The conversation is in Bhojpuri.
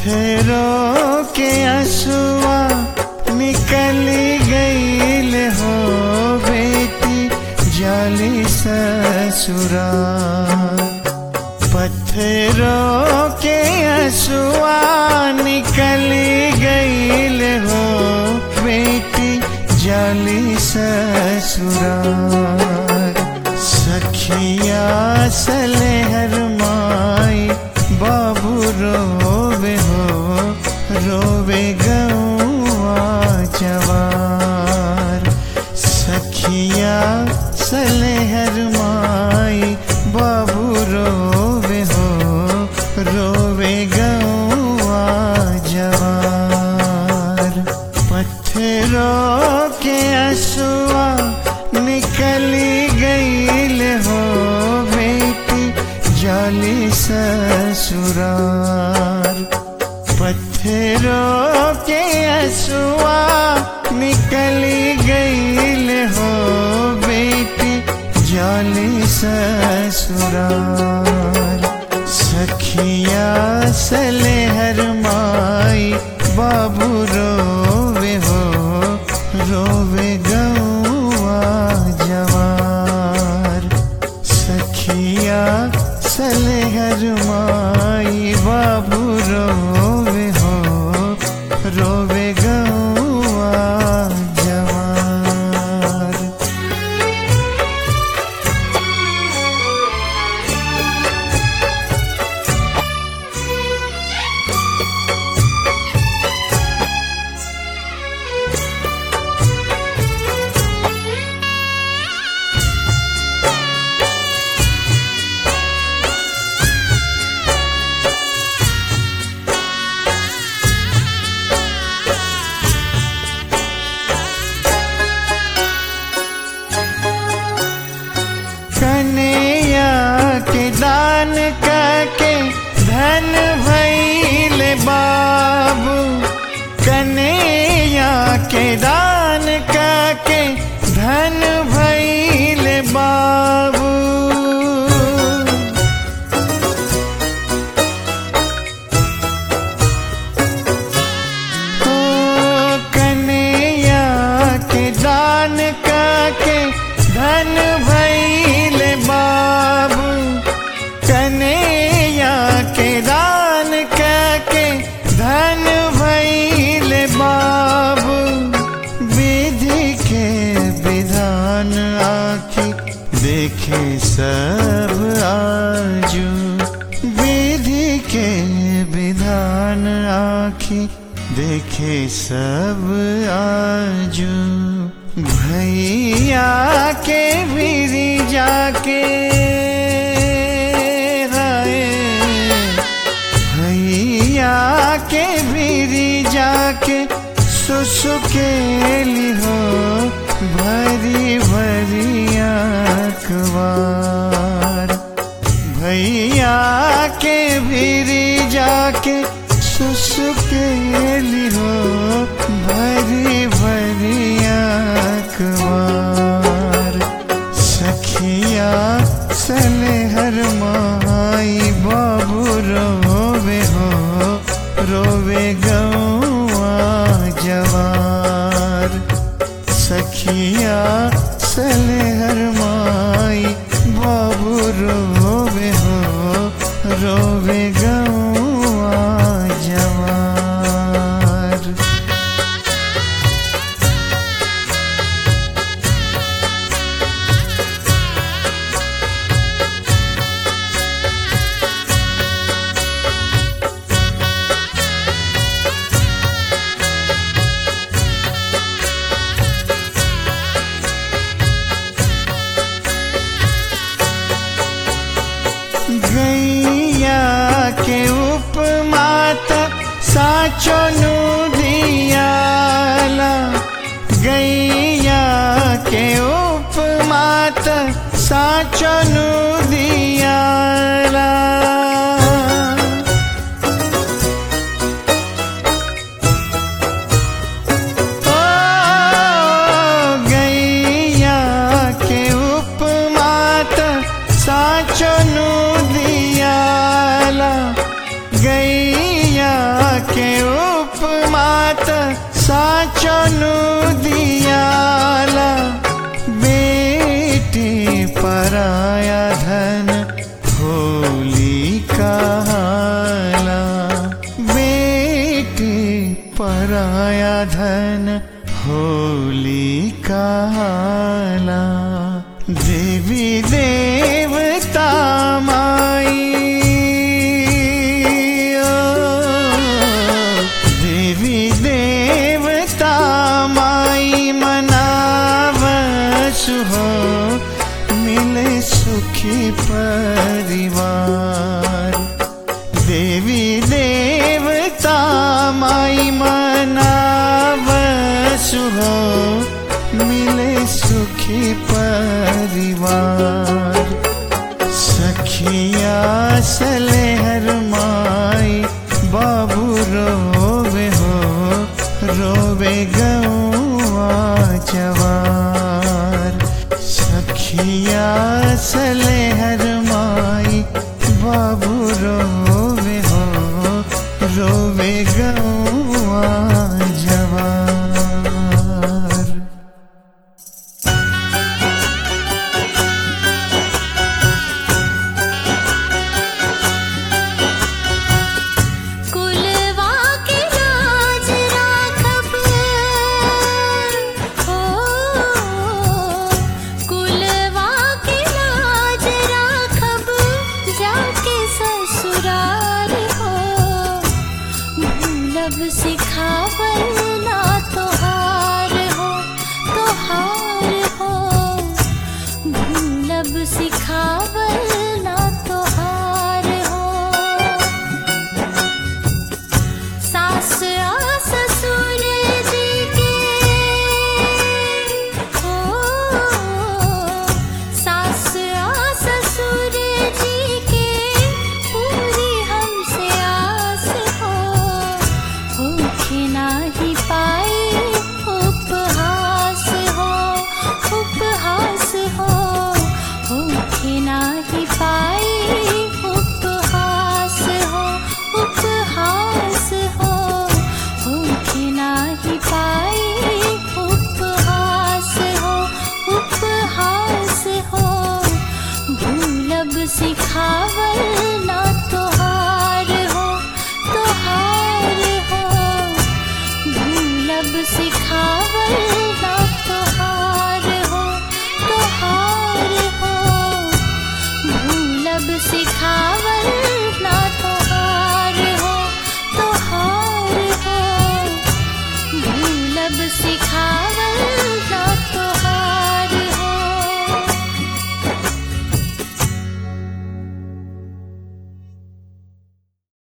पत्थरों के असुआ निकली गईल हो बेटी जाली ससुरा पत्थरों के असुआ निकली गईल हो बेटी जाली ससुरार सखिया सलेहर माई बाबू रोवे हो रोवे गौआ जवार सखिया सलेहर माई बाबू रोवे हो रोवे गौआ जवार पत्थरों के असुआ निकली गईल हो बेटी जाली ससुरार पत्थरों के असुआ निकली गईल हो बेटी जाली ससुरार सखिया सलेहर माई बाबू रोवे हो रोवे गौआ जवार सखिया सलेहर माई बाबू रोवे हो रोवे गौआ जवार कन्हैया के दान करके धन भैल बाबू कन्हैया के दान करके धन भैल बाबू ओ कन्हैया के दान करके धन भैल बाबू कन्हैया के दान करके धन भैल बाबू विधि के विधान आखी देखे सब आजू विधि के विधान आखी देखे सब आजू भैया के बिरी जाके हाय भैया के बिरी जाके सुसुकेली हो भरी भरी अखबार भैया के भीरी जाके सुसुकेली हो भरी भरी अखबार सखिया सलेहर माई बाबू रोवे हो रोवे गौआ जवार सखिया सलेहर माई बाबू रोवे हो रोवे गौआ जवार गैया के उपमात साचो नु दियाला गैया के उपमात साचो नु दियाला ओ गैया के उपमात साचो नु दियाला गैया के उपमात साचनु दियाला बेटी पराया धन होली कहाला बेटी पराया धन होली कहाला देवी देवता माई ओ, देवी देवता माई मनावस हो मिले सुखी परिवार देवी देवता माई मनावस हो मिले सुखी परिवार सखिया सलेहर माई बाबू रोवे हो रोवे गौआ जवार सखिया सलेहर माई बाबू रोवे हो रोवे गौआ जवार कुलवा के लाज राखब हो कुलवा के लाज राखब जाके ससुराल हो भूलब सिखावल ना तोहार हो तोहार हो भूलब सिखावल ना तोहार हो सास आ ससुर जी के हो सास आ ससुर जी के पूरी हमसे आस हो होके नाही पाई उपहास हो उपहास हो होके नाही पाई उपहास हो उपहास हो होके नाही पाई उपहास हो उपहास हो भूलब सिखावल ना तोहार हो तोहार हो भूलब सिखावल ना तोहार हो तोहार हो भूलब सिखावल